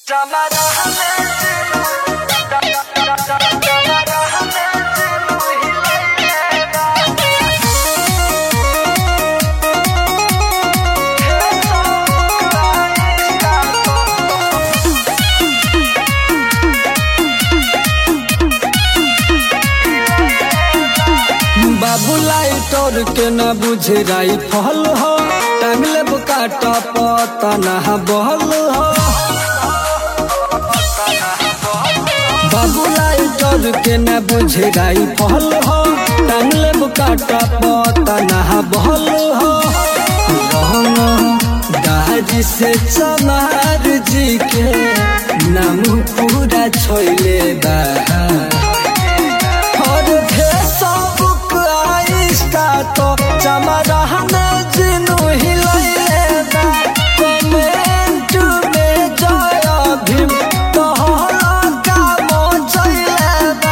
बाबू लाइटर के न बुझे राई फल हो टांग लेब काटा पता ना बहल हो बाबू लाइटर के न बुझे राई फल हो टांग लेब काटा पता ना बहल हो दाजी से चमार जी के नाम पूरा छोइले बा और फेसबुक आइस्टा तो चमरहने जिनु हिलैले बा कमेंट में जय भीम तोहरा काम चैले बा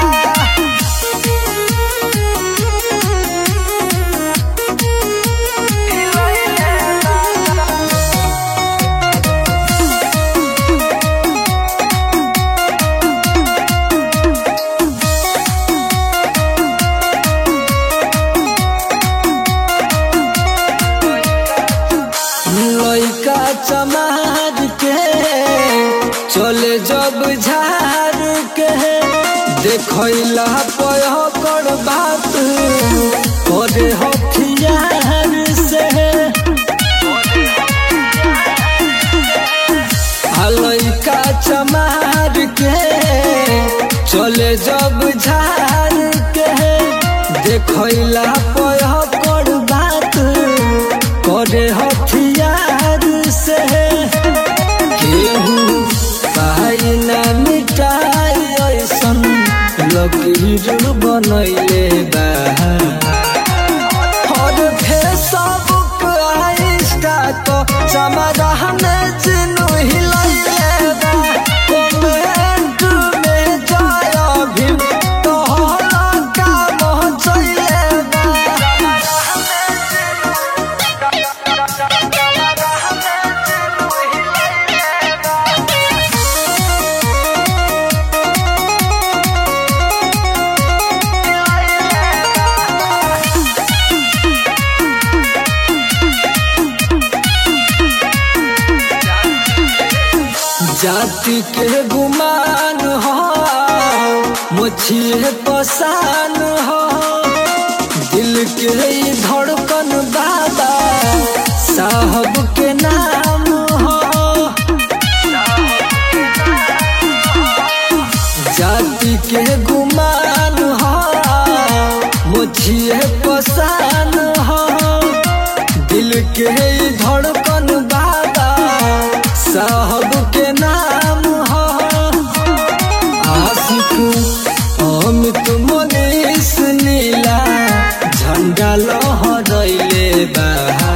लइका चमार के चले जब झार के देखला पयकर बात करे हथियार से आ लइका चमार के चले जब झार के देखला पयकर बात करे हथियार से केहू पाई ना मिटाई ऐसन लकीर बनैले बा और फेसबुक आइस्टा तो चमरहने चिन्ह हिलैले बा कमेंट में जय भीम तोहरा काम चैले बा जाति के गुमान हो मुझे पसान हो दिल के ई धड़कन बाबा साहब के नाम हो जाति के गुमान हो मुझे पसान हो दिल के ई धड़कन बाबा साहब के नाम हो आशिक अमित मनीष नीला झंडा लहरैले बा